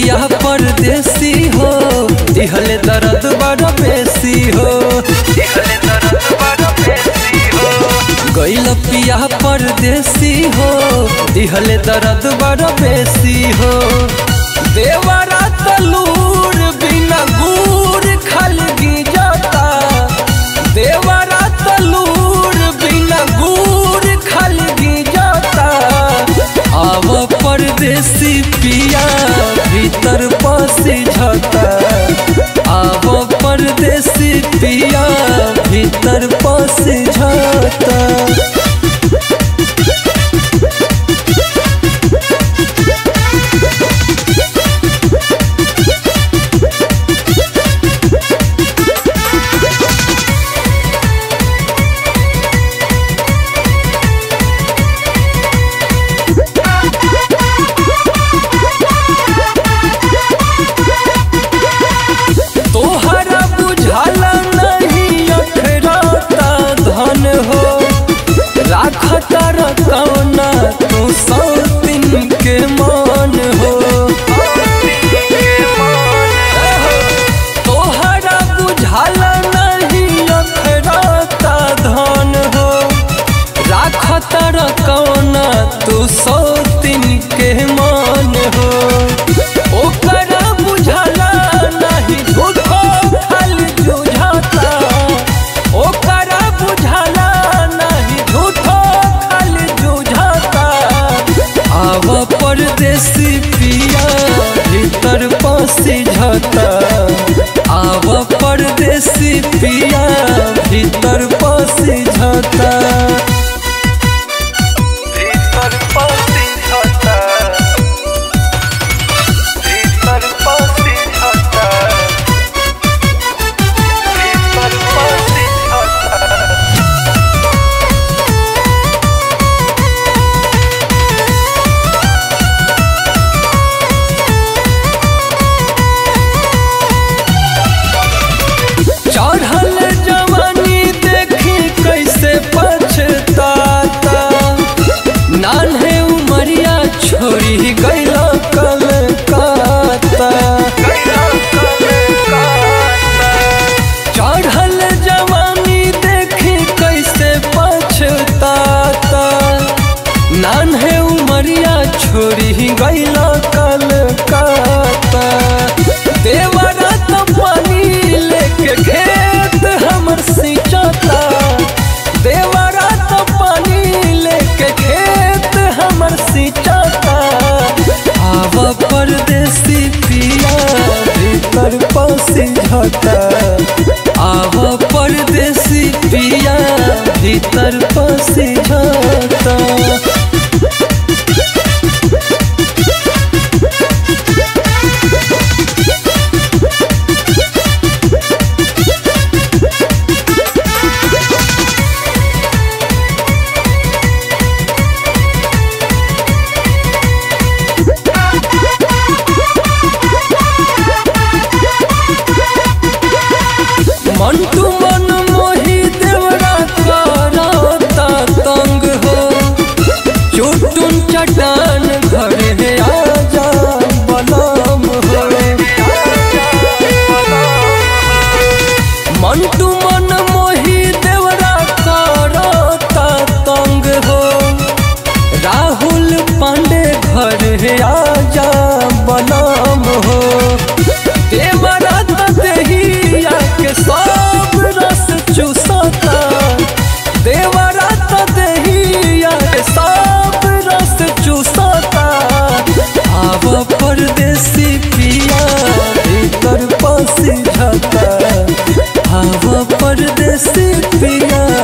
पिया परदेसी हो दिहले दर्द बड़ा बेसी हो गैल पिया परदेसी हो दिहले दर्द बड़ा बेसी हो देवरा तलूर बिना गुर खलगी जाता देवरा तलूर बिना गुर खलगी जाता आव परदेसी पिया भीतर पसी झता आव परदेसी पिया भीतर पसी झता तोहरा बुझाला नहीं अखराता धन हो राखता रकौना तू सौ दिन के मान हो तोहरा बुझाला नहीं अखराता धन हो राखता रकौना तू सौ दिन के मान हो ओकरा बुझाला नहीं झूठो खाली जुझाता ओकरा बुझाला नहीं झूठो खाली जुझाता आव परदेसी पिया भीतर पसी झता आव परदेसी पिया भीतर पसी झता भीतर पसी झता भीतर पसी झता भीतर पसी झता चढ़ल जवानी देखी कैसे पछताता नान्हे उमरिया छोड़ी गैल कलकाता चढ़ल जवानी देखी कैसे पछताता नान्हे उमरिया छोड़ी गैल कलकाता देवरा तो पानी लेके खेत हमर सिंचता देवरा तो पानी लेके खेत हमर सिंचता आव परदेसी पिया भीतर पसी झता आव परदेसी पिया भीतर पसी झता मंटू मन मोही देवरा करता तंग हो चुटुन चटान घरे आजा बलम हो मंटू मन मोही देवरा करता तंग हो राहुल पांडे घर आजा बलम हो देवरा तो देहिया के सब रस चूसता देवरा तो देहिया के सब रस चूसता आव परदेसी पिया भीतर पसी झता आव परदेसी पिया